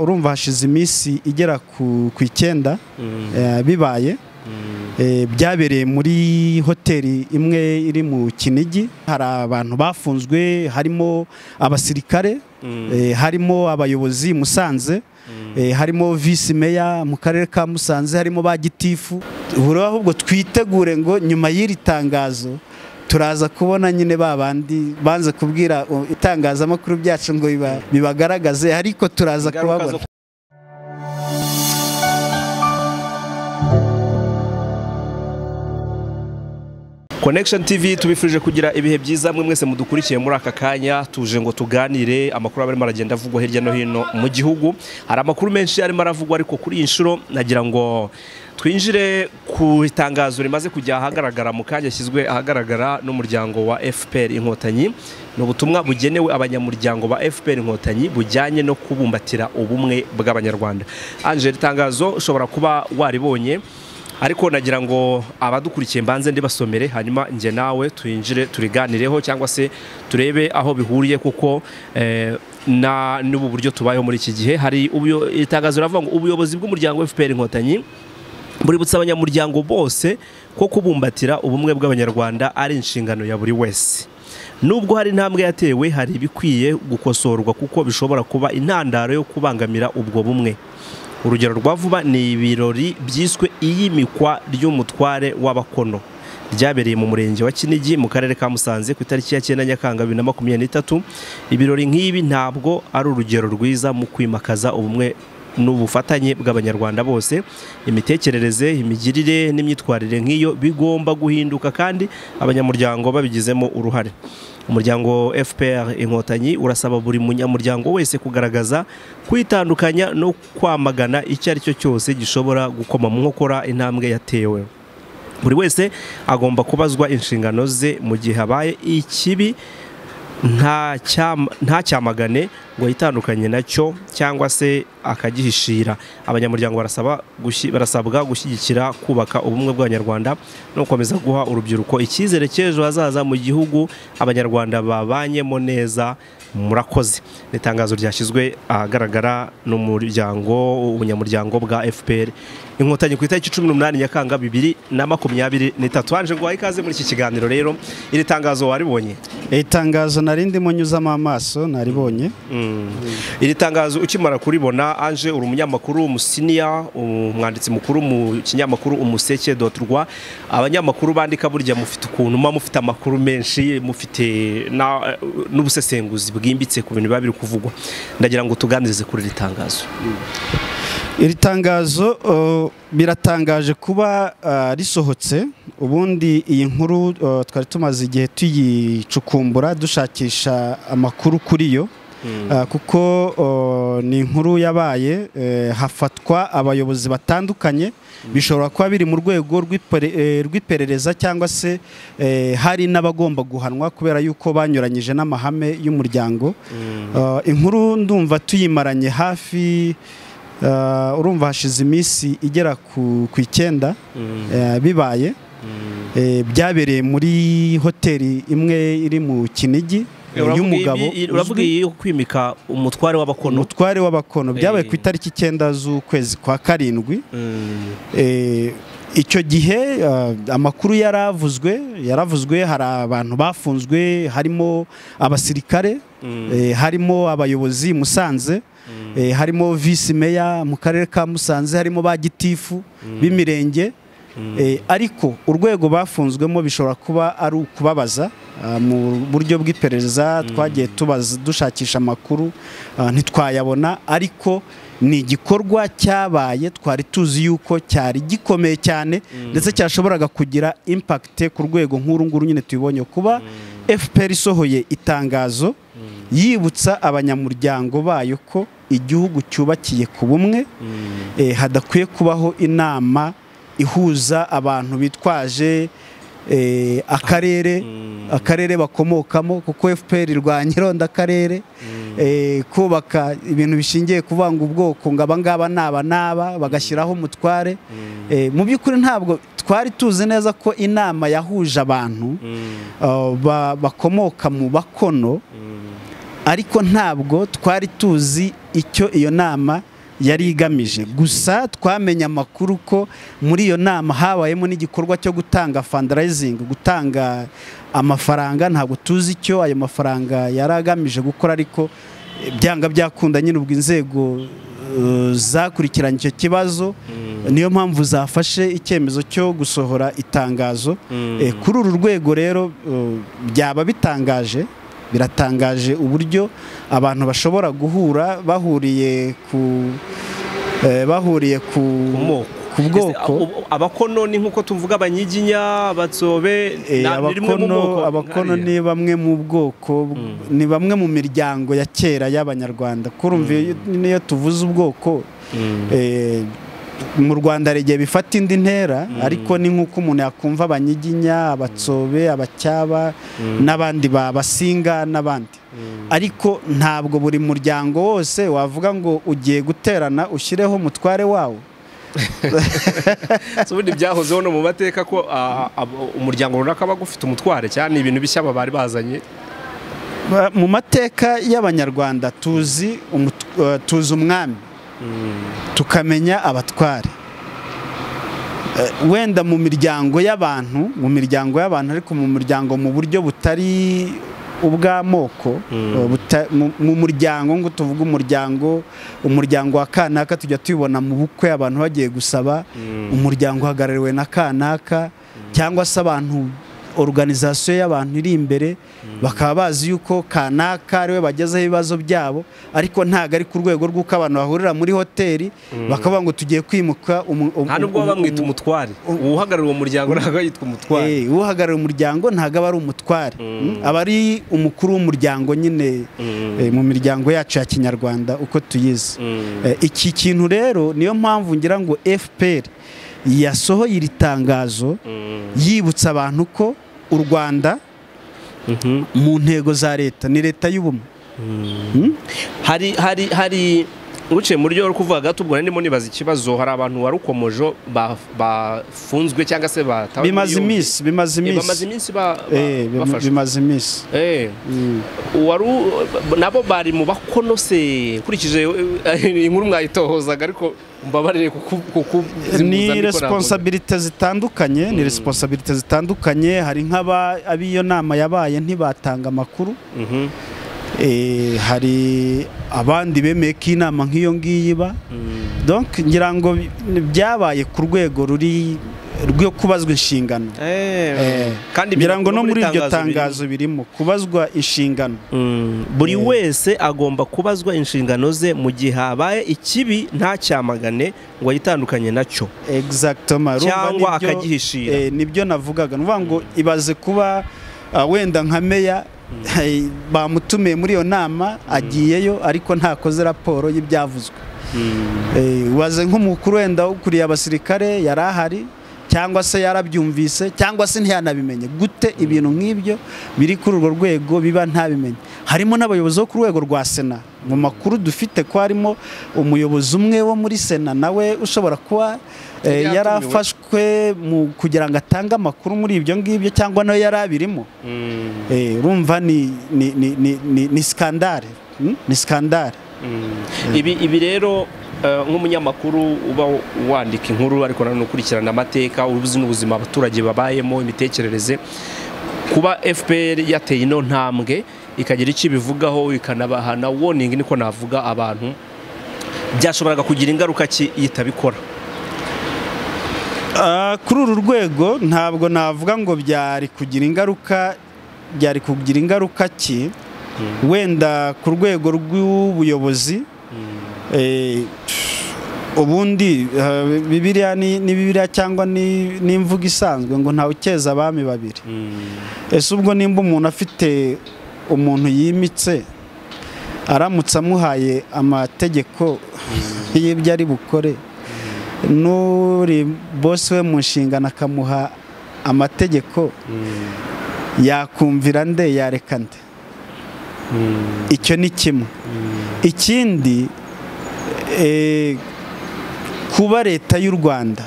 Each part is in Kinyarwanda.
urumva hashize iminsi igera ku icyenda bibaye byabereye muri hoteli imwe iri mu kinigi hari abantu bafunzwe harimo abasirikare harimo abayobozi i musanze harimo visi meya mu karere ka musanze harimo ba gitifu buriya ahubwo twitegure ngo nyuma y'iri tangazo turaza kubona nyine ba bandi banze kubwira itangazamakuru byacu ngo bibagaragaze ariko turaza kubabona connection tv tubifurije kugira ibihe byiza mwe mwese mudukurikiye muri aka kanya tuje ngo tuganire amakuru arimo aragenda avugwa hirya no hino mu gihugu hari amakuru menshi arimo aravugwa ariko kuri iyi nshuro nagira ngo twinjire ku itangazo rimaze kujya ahagaragara mu kanya yashyizwe ahagaragara n'umuryango wa fpr inkotanyi ni ubutumwa bugenewe abanyamuryango ba fpr inkotanyi bujyanye no kubumbatira ubumwe bw'abanyarwanda angela itangazo ushobora kuba waribonye ariko nagira ngo abadukurikiye mbanze ndibasomere hanyuma njye nawe twinjire turiganireho cyangwa se turebe aho bihuriye kuko eh, na n'ubu buryo tubayeho muri iki gihe hari ubuyo- itangazo riravuga ngo ubuyobozi bw'umuryango FPR inkotanyi buributsa abanyamuryango bose ko kubumbatira ubumwe bw'abanyarwanda ari inshingano ya buri wese nubwo hari intambwe yatewe hari ibikwiye gukosorwa kuko bishobora kuba intandaro yo kubangamira ubwo bumwe urugero rwa vuba ni ibirori byiswe iyimikwa ry'umutware w'abakono ryabereye mu murenge wa kinigi mu karere ka musanze ku itariki ya cyenda nyakanga bibiri na makumyabiri n'itatu ibirori nk'ibi ntabwo ari urugero rwiza mu kwimakaza ubumwe n'ubufatanye bw'abanyarwanda bose imitekerereze imigirire n'imyitwarire nk'iyo bigomba guhinduka kandi abanyamuryango babigizemo uruhare umuryango fpr inkotanyi urasaba buri munyamuryango wese kugaragaza kwitandukanya no kwamagana icyo ari cyo cyose gishobora gukoma mu nkokora intambwe yatewe buri wese agomba kubazwa inshingano ze mu gihe habaye ikibi nta cyam- nta cyamagane ngo yitandukanye nacyo cyangwa se akagihishira abanyamuryango barasaba gushi- barasabwa gushyigikira kubaka ubumwe bw'abanyarwanda no gukomeza guha urubyiruko icyizere cy'ejo hazaza mu gihugu abanyarwanda babanyemo neza murakoze ni itangazo ryashyizwe ahagaragara n'umuryango ubunyamuryango bwa fpr inkotanyi ku itariki cumi n'umunani nyakanga bibiri na makumyabiri n'itatu hanje ngo wahe ikaze muri iki kiganiro rero iri tangazo waribonye iri tangazo nari ndimo nyuzamo amaso naribonye iri tangazo ukimara kuribona anje uri umunyamakuru umusiniya umwanditsi mukuru mu kinyamakuru umuseke rwa abanyamakuru bandika burya mufite ukuntu muba mufite amakuru menshi mufite na- n'ubusesenguzi bwimbitse ku bintu biba biri kuvugwa ndagira ngo tuganirize kuri iri tangazo iri tangazo uh, biratangaje kuba uh, risohotse ubundi iyi nkuru uh, twari tumaze igihe tuyicukumbura dushakisha amakuru kuri yo Uh, kuko uh, ni inkuru yabaye eh, hafatwa abayobozi batandukanye bishobora kuba biri mu rwego rw'ipere- eh, rw'iperereza cyangwa se eh, hari n'abagomba guhanwa kubera yuko banyuranyije n'amahame y'umuryango Uh, inkuru ndumva tuyimaranye hafi Uh, urumva hashize iminsi igera ku ku icyenda eh, bibaye Eh, byabereye muri hoteli imwe iri mu kinigi eh, Uravuga y'umugabo ibi- uravuga uzwi- iyi yo kwimika umutware w'abakono umutware w'abakono byabaye ku Eh. itariki icyenda z'ukwezi kwa karindwi Mm. Eh, icyo gihe ah, amakuru yaravuzwe yaravuzwe hari abantu bafunzwe harimo abasirikare eh, harimo abayobozi i Musanze eh, harimo visi meya mu karere ka Musanze harimo ba gitifu b'imirenge Eh, ariko urwego bafunzwemo bishobora kuba ari ukubabaza ah, mu buryo bw'iperereza twagiye tubaza dushakisha amakuru ah, ntitwayabona ariko ni igikorwa cyabaye twari tuzi yuko cyari gikomeye cyane ndetse cyashoboraga kugira impact ku rwego nk'uru nguru nyine tubibonye kuba FPR isohoye itangazo yibutsa abanyamuryango bayo ko igihugu cyubakiye ku bumwe eh, hadakwiye kubaho inama ihuza abantu bitwaje eh, akarere akarere bakomokamo kuko FPR irwanya ironda akarere eh, kubaka ibintu bishingiye kuvanga ubwoko ngo aba ngaba n'aba n'aba bagashyiraho umutware Eh, mu by'ukuri ntabwo twari tuzi neza ko inama yahuje abantu uh, ba- bakomoka mu bakono ariko ntabwo twari tuzi icyo iyo nama yari igamije gusa twamenye amakuru ko muri iyo nama habayemo n'igikorwa cyo gutanga fundraising gutanga amafaranga ntabwo tuzi icyo ayo mafaranga yari agamije gukora ariko byanga byakunda nyine ubwo inzego eh, zakurikiranye icyo kibazo niyo mpamvu zafashe icyemezo cyo gusohora itangazo Eh, kuri uru rwego rero eh, byaba bitangaje biratangaje uburyo abantu bashobora guhura bahuriye ku eh, bahuriye ku moko. ku bwoko abakono ni nk'uko tuvuga abanyiginya abatsobe Eh, na- ni rimwe mu moko abakono abakono ni nkariya. bamwe mu bwoko bw- ni bamwe mu miryango ya kera y'abanyarwanda kurumva iyo- niyo tuvuze ubwoko Mm. eh, mu rwanda hari igihe bifata indi ntera ariko ni nk'uko umuntu yakumva abanyiginya abatsobe abacyaba n'abandi babasinga n'abandi ariko ntabwo buri muryango wose wavuga ngo ugiye guterana ushyireho umutware wawo Si ubundi byahozeho no mu mateka ko ah, ab- umuryango runaka aba ufite umutware cyane ibintu bishya baba bari bazanye Ba- mu mateka y'abanyarwanda tuzi umut- eh, tuzi umwami tukamenya abatware Eh, wenda mu miryango y'abantu mu miryango y'abantu ariko mu muryango mu buryo butari ubw'amoko eh, buta- mu- mu muryango ngo tuvuge umuryango umuryango wa kanaka tujya tubibona mu bukwe abantu bagiye gusaba umuryango uhagarariwe na kanaka cyangwa se abantu organizasiyo y'abantu iri imbere bakaba bazi yuko kanaka ariwe bagezeho ibibazo byabo ariko ntago ari ku rwego rw'uko abantu bahurira muri hoteli bakavuga ngo tugiye kwimuka umu- umu- nta nubwo baba umu- bamwita umutware uhagarariye uwo muryango ntabwo yitwa umutware Eh, uhagarariye umuryango ntabwo aba ari umutware Mm, aba ari umukuru w'umuryango nyine eh, mu miryango yacu ya kinyarwanda uko tuyizi Eh, iki kintu rero niyo mpamvu ngira ngo fpr yasohoye iri tangazo yibutsa abantu ko u rwanda Mhm. mu ntego za leta ni leta y'ubumwe hari hari hari uciye muri ryo uri kuvuga gato ubwo ndimo nibaza ikibazo hari abantu warukomojo ba- bafunzwe cyangwa se batawe bimaze muri yombi. iminsi bimaze Eh, iminsi bamaze iminsi ba- ba- Eh, bima- bafashwe bimaze iminsi Eh, Mm. wari u- nabo bari mu bakono se nkurikije eh, inkuru mwayitohozaga ariko mbabarire kuku- kukuzimbuza ni ariko resiponsabirite zitandukanye ni resiponsabirite zitandukanye hari nk'aba ab'iyo nama yabaye ntibatanga amakuru ntabwo- Mhm. Eh, hari abandi bemeye ko inama nk'iyo ngiyo iba Mm. donc ngira ngo bi- byabaye ku rwego ruri rwo kubazwa inshingano Eh, kandi ngira ngo biri- no muri iryo biri- tangazo birimo kubazwa inshingano Mm, buri wese agomba kubazwa inshingano ze mu gihe habaye ikibi ntacyamagane ngo yitandukanye nacyo Exactement. Urumva Cyangwa nibyo- akagihishira. eh, nibyo navugaga nuvuga ngo ibaze kuba ah, wenda nka meya eh, bamutumiye muri iyo nama agiyeyo ariko ntakoze raporo y'ibyavuzwe Eh, ibaze nk'umukuru wenda ukuriye abasirikare yari ahari cyangwa se yarabyumvise cyangwa se ntiyanabimenye gute ibintu nk'ibyo biri kuri urwo rwego biba ntabimenye harimo n'abayobozi bo ku rwego rwa sena mu makuru dufite ko harimo umuyobozi umwe wo muri sena nawe ushobora kuba eh, Yari yari atumiwe. afashwe mu- kugira ngo atange amakuru muri ibyo ngibyo cyangwa nawe yari abirimo Eh, urumva ni ni ni ni ni- ni skandale Mm? ni skandale ibi ibi rero eh, nk'umunyamakuru uba wandika inkuru ariko nanone ukurikirana amateka ubuzi n'ubuzima abaturage babayemo imitekerereze kuba fpr yateye ino ntambwe ikagira icyo ibivugaho ikanabahana warning niko navuga abantu byashoboraga kugira ingaruka ki iyo itabikora Ah, kuri uru rwego ntabwo navuga ngo byari kugira ingaruka byari kugira ingaruka ki wenda ku rwego rw'ubuyobozi eh, ubundi ah, bibiliya ni ni bibiliya cyangwa ni ni imvugo isanzwe ngo ntawe ukeza abami babiri ese ubwo nimba umuntu afite umuntu yimitse aramutse amuhaye amategeko y'ibyo ari bukore n'uri bosi we mu nshingano akamuha amategeko yakumvira nde yareka nde icyo ni kimwe ikindi eh, kuba leta y'u rwanda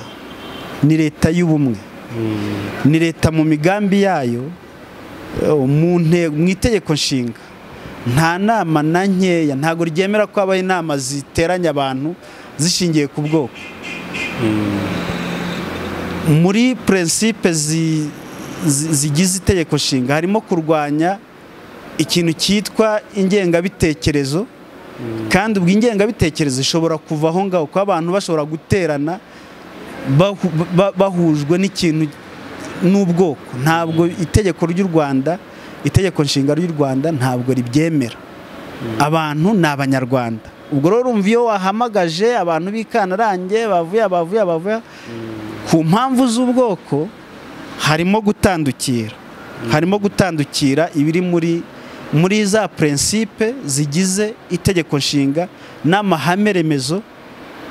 ni leta y'ubumwe ni leta mu migambi yayo eh, mu nte- mu itegeko nshinga nta nama na nkeya ntabwo ryemera ko habaho inama ziteranya abantu zishingiye ku bwoko muri purinsipe zigize itegeko nshinga harimo kurwanya ikintu cyitwa ingengabitekerezo kandi ubwo ingengabitekerezo ishobora kuva aho ngaho kuba abantu bashobora guterana bahu- ba- bahujwe n'ikintu n'ubwoko ntabwo itegeko ry'u rwanda itegeko nshinga ry'u rwanda ntabwo ribyemera abantu ni abanyarwanda ubwo rero urumva iyo wahamagaje abantu b'ikantarange bavuye abavuye abavuye ku mpamvu z'ubwoko harimo gutandukira harimo gutandukira ibiri muri muri za prinsipe zigize itegeko nshinga n'amahame remezo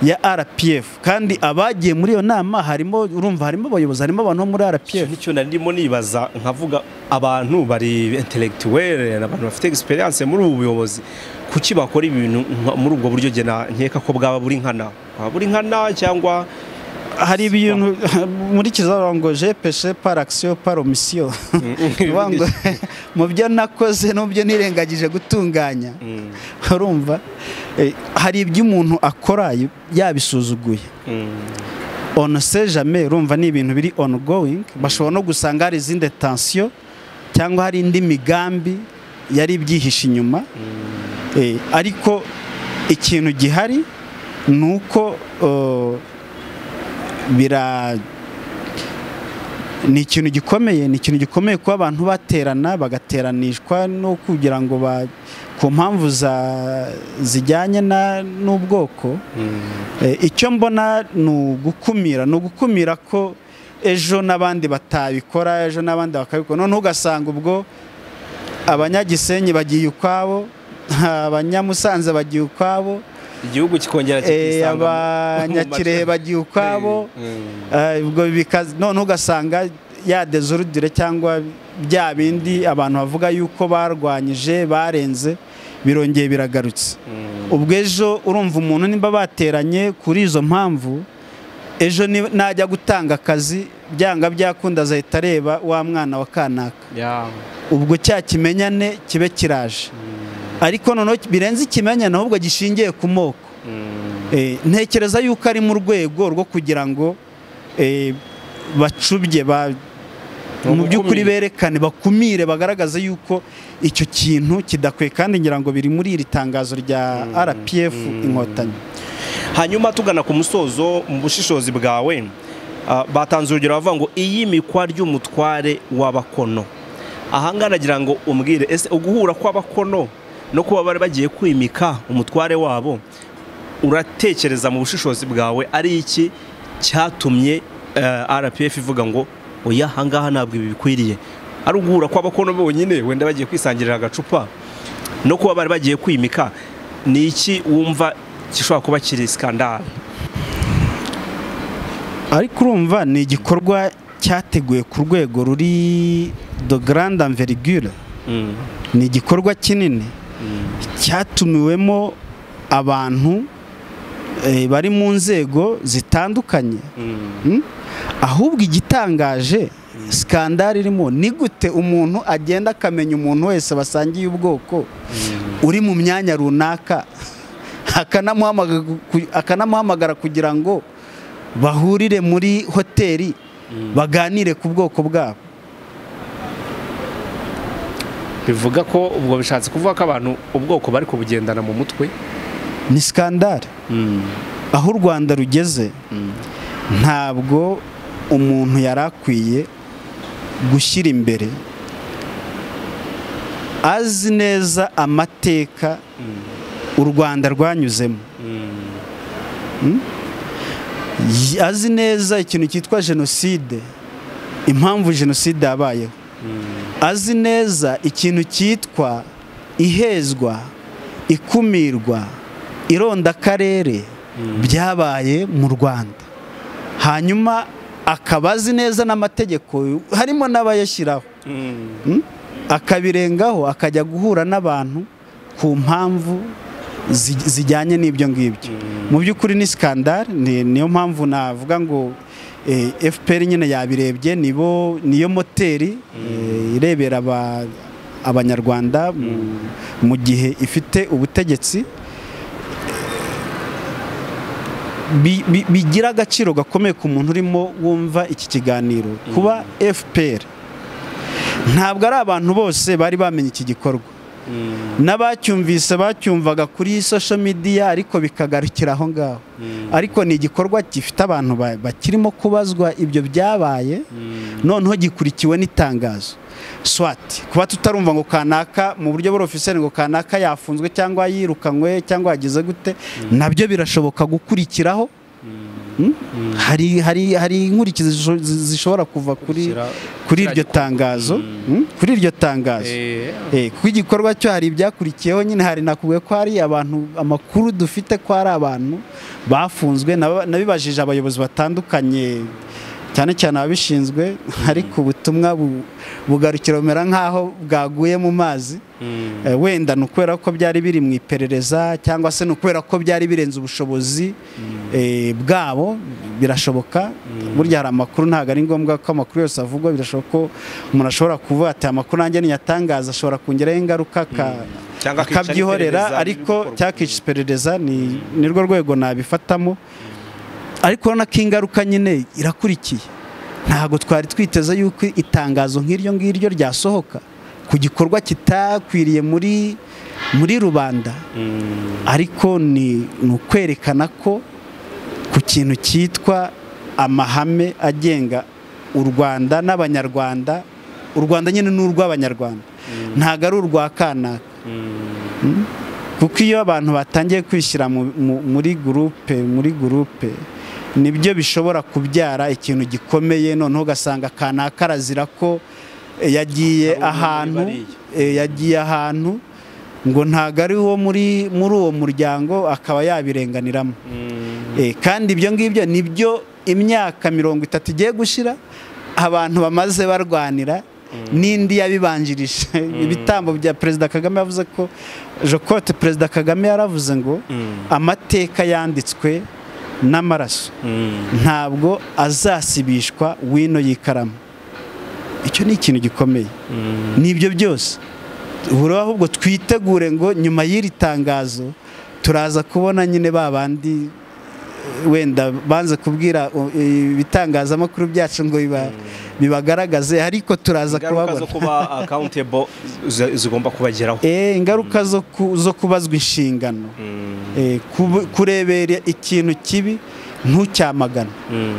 ya RPF kandi abagiye muri iyo nama harimo urumva harimo abayobozi harimo abantu bo muri RPF nicyo nari ndimo nibaza nkavuga abantu bari intellectuel abantu bafite experience muri ubu buyobozi kuki bakora ibintu nka- muri ubwo buryo gena nkeka ko bwaba buri nkana bwaba buri nkana cyangwa hari ibintu muri kizarango je peshe par action par omission Uvuga ngo, mu byo nakoze n'ubyo nirengagije gutunganya Mm, urumva eh, hari ibyo umuntu akora yabisuzuguye mm, ono sejame urumva ni ibintu biri ongoing bashobora no gusanga hari izindi tensiyo cyangwa hari indi migambi yari ibyihishe inyuma Eh, ariko ikintu gihari ni uko eh, bira ni ikintu gikomeye ni ikintu gikomeye kuba abantu baterana bagateranishwa no kugira ngo ba- ku mpamvu za- zijyanye na- n'ubwoko mm. Eh, icyo mbona ni ugukumira ni ugukumira ko ejo n'abandi batabikora ejo n'abandi bakabikora noneho ugasanga ubwo abanyagisenyi bagiye ukwabo abanyamusanze bagiye ukwabo igihugu kikongera eh, kikisanga mu- abanyakirehe mu majwi. bagiye ukwabo Mm. Eh, ubwo bikaza noneho ugasanga ya dezorudire cyangwa bya bindi abantu bavuga yuko barwanyije barenze birongeye biragarutse Mm. ubwo ejo urumva umuntu nimba bateranye kuri izo mpamvu ejo ni- najya gutanga akazi byanga byakunda azahita areba wa mwana wa kanaka Yeah. ubwo cya kimenyane kibe kiraje ariko noneho birenze ikimenyane ahubwo gishingiye ku moko Mm. Eh, ntekereza yuko ari mu rwego rwo kugira ngo eh, bacubye ba- mu by'ukuri gukumira. berekane bakumire bagaragaze yuko icyo kintu kidakwiye kandi ngira ngo biri muri iri tangazo rya RPF inkotanyi hanyuma tugana ku musozo mu bushishozi bwawe ah, batanze urugero bavuga ngo iyimikwa ry'umutware w'abakono ahangana nagira ngo umbwire ese uguhura kw'abakono no kuba bari bagiye kwimika umutware wabo uratekereza mu bushishozi bwawe ari iki cyatumye eh, rpf ivuga ngo oya ahangaha ntabwo ibi bikwiriye ari uguhura kw'abakono bonyine wenda bagiye kwisangirira agacupa no kuba bari bagiye kwimika ni iki wumva gishobora kuba kiri sikandari ariko urumva ni igikorwa cyateguwe ku rwego ruri de grande envergure ni igikorwa kinini cyatumiwemo abantu eh, bari mu nzego zitandukanye Mm? ahubwo igitangaje sikandari irimo ni gute umuntu agenda akamenya umuntu wese basangiye ubwoko uri mu myanya runaka akanamuhamaga- ku- akanamuhamagara kugira ngo bahurire muri hoteli baganire ku bwoko bwabo bivuga ko ubwo bishatse kuvuga ko abantu ubwoko bari kubugendana mu mutwe ni sikandari aho u rwanda rugeze ntabwo umuntu yari akwiye gushyira imbere azi neza amateka u rwanda rwanyuzemo Y- azi neza ikintu cyitwa jenoside impamvu jenoside yabayeho azi neza ikintu cyitwa ihezwa ikumirwa irondakarere byabaye mu rwanda hanyuma akaba azi neza n'amategeko harimo n'abayashyiraho Mm? akabirengaho akajya guhura n'abantu ku mpamvu zi- zijyanye n'ibyo ngibyo mu by'ukuri ni sikandari niyo mpamvu navuga ngo eh, FPR nyine yabirebye nibo niyo moteri eh, irebera aba- abanyarwanda mu- mu gihe ifite ubutegetsi bi- bi- bigira agaciro gakomeye ku muntu urimo wumva iki kiganiro kuba fpr ntabwo ari abantu bose bari bamenye iki gikorwa n'abacyumvise bacyumvaga kuri social media ariko bikagarukira aho ngaho ariko ni igikorwa gifite abantu ba- bakirimo kubazwa ibyo byabaye noneho gikurikiwe n'itangazo swat kuba tutarumva ngo kanaka mu buryo bw'orofiseri ngo kanaka yafunzwe cyangwa yirukanywe cyangwa yagize gute nabyo birashoboka gukurikiraho Mm? hari hari hari inkurikizi zisho- zishobora kuva kuri Gushyira- kuri kiriya iryo gikorwa. tangazo Mm. Mm? kuri iryo tangazo Eh, Eh, kuko igikorwa cyo hari ibyakurikiyeho nyine hari nakubwiye ko hari abantu amakuru dufite ko hari abantu bafunzwe naba- nabibajije abayobozi batandukanye cyane cyane ababishinzwe ariko ubutumwa bu- bugarukira bumera nk'aho bwaguye mu mazi mm, Eh, wenda ni ukubera ko byari biri mu iperereza cyangwa se ni ukubera ko byari birenze ubushobozi eh, bwabo birashoboka burya hari amakuru ntabwo ari ngombwa ko amakuru yose avugwa birashoboka ko umuntu ashobora kuvuga ati "Aya makuru nanjye ntiyatangaza ashobora kongeraho ingaruka aka- Cyangwa akica akabyihorera n'iperereza ariko n'ibindi bikorwa. cyakica iperereza ni nirwo rwego nabifatamo ariko urabona ko ingaruka nyine irakurikiye ntabwo twari twiteze yuko itangazo nk'iryo ngiryo ryasohoka ku gikorwa kitakwiriye muri muri rubanda mm, ariko ni ni ukwerekana ko ku kintu cyitwa amahame agenga u rwanda n'abanyarwanda u rwanda nyine ni urw'abanyarwanda ntabwo ari urwa kanaka mm, kuko iyo abantu batangiye kwishyira mu- mu- muri gurupe muri gurupe nibyo bishobora kubyara ikintu gikomeye noneho ugasanga kanaka arazira ko eh, yagiye Hari umuntu ahantu bariya. eh, yagiye ahantu ngo ntabwo ari uwo muri muri uwo muryango akaba yabirenganiramo mm. Eh, kandi ibyo ngibyo nibyo imyaka mirongo itatu igiye gushira abantu bamaze barwanira n'indi yabibanjirije ibitambo bya perezida kagame yavuze ko jokote perezida kagame yaravuze ngo amateka yanditswe n'amaraso Mm. ntabwo azasibishwa wino y'ikaramu icyo ni ikintu gikomeye nibyo byose buri ahubwo twitegure ngo nyuma y'iri tangazo turaza kubona nyine ba bandi eh, wenda banze kubwira uh, eh, ibitangazamakuru byacu ngo biba- bibagaragaze ariko turaza ingaruka kubabona zo kuba accountable zi- zigomba kubageraho Eh, ingaruka zo ku- zo kubazwa inshingano Mm, Eh, kubu- kurebera ikintu kibi ntucyamagane mm.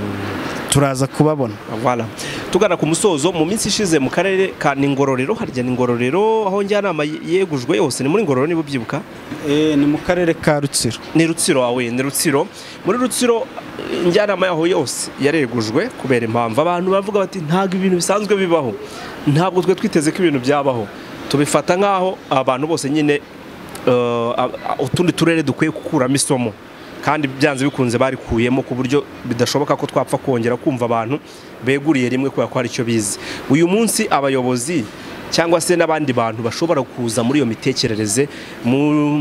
turaza kubabona Voilà. tugana ku musozo mu minsi ishize mu karere ka ningororero harya ningororero aho njyanama yegujwe hose ni muri ngororero niba ubyibuka ni mu karere ka rutsiro ni rutsiro wawe ni rutsiro muri rutsiro eh, njyanama yaho yose yaregujwe kubera impamvu abantu bavuga bati ntabwo ibintu bisanzwe bibaho ntabwo twe twiteze ko ibintu byabaho tubifata nk'aho abantu bose nyine eh, a- a- utundi turere dukwiye gukuramo isomo kandi byanze bikunze barikuyemo ku buryo bidashoboka ko twapfa kongera kumva abantu beguriye rimwe kubera ko hari icyo bizi uyu munsi abayobozi cyangwa se n'abandi bantu bashobora kuza muri iyo mitekerereze mu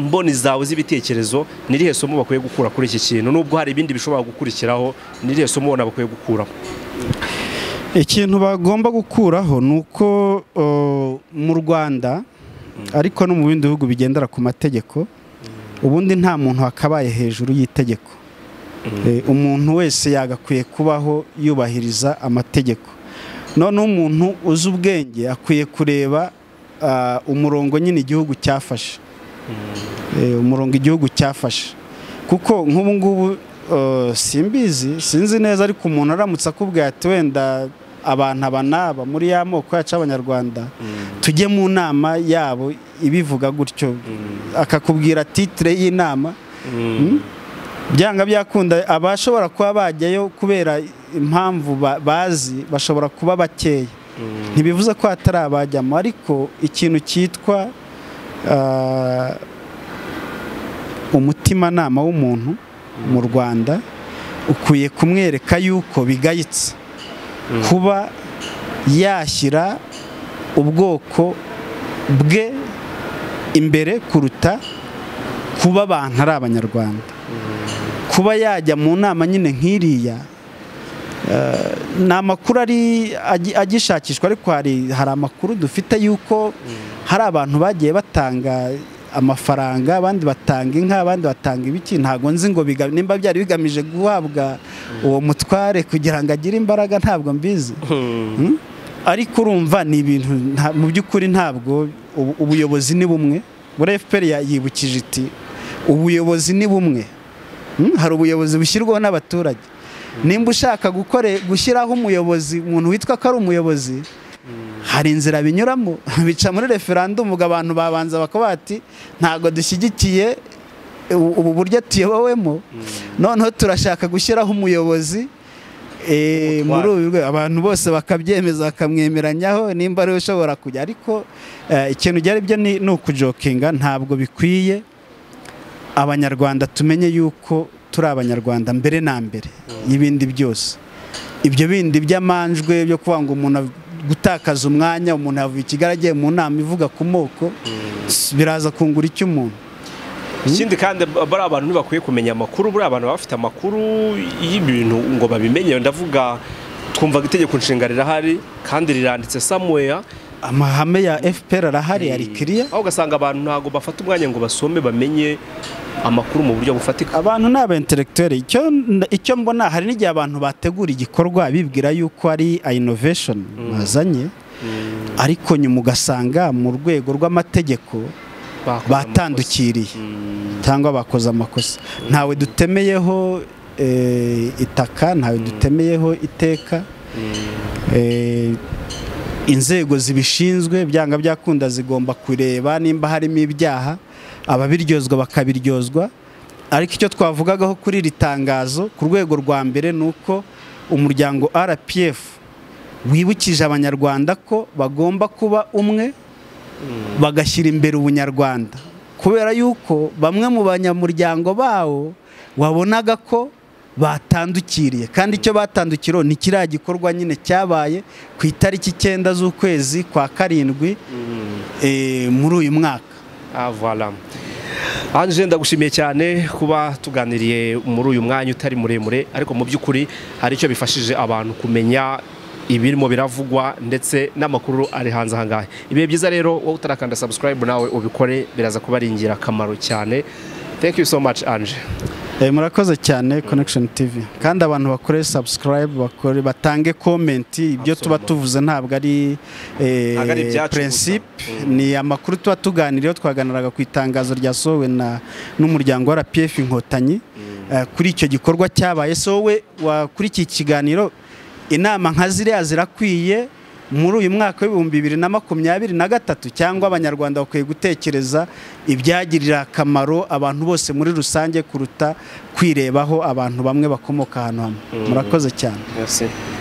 mboni zawe z'ibitekerezo ni irihe somo bakwiye gukura kuri iki kintu nubwo hari ibindi bishobora gukurikiraho ni irihe somo ubona bakwiye gukuraho ikintu bagomba gukuraho ni uko uh, mu rwanda ariko no mu bindi bihugu bigendera ku mategeko ubundi nta muntu wakabaye hejuru y'itegeko Eh, umuntu wese yagakwiye kubaho yubahiriza amategeko noneho umuntu uzi ubwenge akwiye kureba ah, umurongo nyine igihugu cyafashe Eh, umurongo igihugu cyafashe kuko nk'ubu ngubu eh, simbizi sinzi neza ariko umuntu aramutse akubwira ati wenda abantu aba n'aba muri ya moko yacu y'abanyarwanda tujye mu nama yabo ibivuga gutyo akakubwira titire y'inama byanga byakunda abashobora kuba bajyayo kubera impamvu ba- bazi bashobora kuba bakeya ntibivuze ko hatari abajyamo ariko ikintu cyitwa ah, umutimanama w'umuntu mu rwanda ukwiye kumwereka yuko bigayitse kuba yashyira ubwoko bwe imbere kuruta kuba abantu ari abanyarwanda kuba yajya mu nama nyine nk'iriya eh, ni amakuru ari agi- agishakishwa ariko hari hari amakuru dufite yuko hari abantu bagiye batanga amafaranga abandi batanga inka abandi batanga ibiki ntabwo nzi ngo biga- nimba byari bigamije guhabwa uwo mutware kugira ngo agire imbaraga ntabwo mbizi Mm? ariko urumva ni ibintu nta- mu by'ukuri ntabwo ubu- ubuyobozi ni bumwe buri FPR ya- yibukije iti ubuyobozi ni bumwe Mm? hari ubuyobozi bushyirwaho n'abaturage nimba ushaka gukore gushyiraho umuyobozi umuntu witwa ko ari umuyobozi hari inzira binyuramo bica muri referandumu ubwo abantu babanza bakavuga bati ntabwo dushyigikiye u- ubu buryo tuyobowemo noneho turashaka gushyiraho umuyobozi eh, Umutware. muri ubu rwego." abantu bose bakabyemeza bakamwemeranyaho nimba ariwe ushobora kujya ariko eh, ikintu byari byo ni ni ukujokinga ntabwo bikwiye abanyarwanda tumenye yuko turi abanyarwanda mbere na mbere y'ibindi byose ibyo bindi by'amanjwe byo kuvuga ngo umuntu av- gutakaza umwanya umuntu yavuye i kigali agiye mu nama ivuga ku moko s- biraza kungura icyo umuntu ikindi kandi bariya abantu ntibakwiye kumenya amakuru buriya abantu baba bafite amakuru y'ibintu ngo babimenye ndavuga twumvaga itegeko nshinga rirahari kandi riranditse samuweya amahame ya FPR arahari ari kiriya aho ugasanga abantu ntabwo bafata umwanya ngo basome bamenye amakuru mu buryo bufatika abantu ni aba intellectuel icyo nda- icyo mbona hari n'igihe abantu bategura igikorwa bibwira yuko ari innovation bazanye ariko nyuma ugasanga mu rwego rw'amategeko Bakoze batandukiriye Mm, cyangwa bakoze amakosa ntawe dutemeyeho eh, itaka ntawe dutemeyeho iteka Eh, inzego zibishinzwe byanga byakunda zigomba kureba nimba harimo ibyaha ababiryozwa bakabiryozwa ariko icyo twavugagaho kuri iri tangazo ku rwego rwa mbere ni uko umuryango rpf wibukije abanyarwanda ko bagomba kuba umwe bagashyira imbere ubunyarwanda kubera yuko bamwe mu banyamuryango bawo wabonaga ko batandukiriye kandi icyo batandukiriho ni kiriya gikorwa nyine cyabaye ku itariki icyenda z'ukwezi kwa karindwi mm. eh, muri uyu mwaka Ah, voilà. Ange ndagushimiye cyane kuba tuganiriye muri uyu mwanya utari muremure ariko mu by'ukuri hari icyo bifashije abantu kumenya ibirimo biravugwa ndetse n'amakuru ari hanze aha ngaha ibihe byiza rero wowe utarakanda subscribe nawe ubikore biraza kuba ari ingirakamaro cyane thank you so much Ange Eh, murakoze cyane connection tv kandi abantu bakore subscribe bakore batange comment ibyo tuba Absolument. tuvuze ntabwo ari eh, Ntabwo ari ibyacu principe gusa. Mm. ni amakuru tuba tuganiriyeho twaganiraga ku itangazo ryasohowe na n'umuryango wa RPF inkotanyi eh, kuri icyo gikorwa cyabaye so we wa- kuri iki kiganiro inama nka ziriya zirakwiye muri uyu mwaka w'ibihumbi bibiri na makumyabiri na gatatu cyangwa abanyarwanda bakwiye gutekereza ibyagirira akamaro abantu bose muri rusange kuruta kwirebaho abantu bamwe bakomoka ahantu hamwe murakoze cyane merci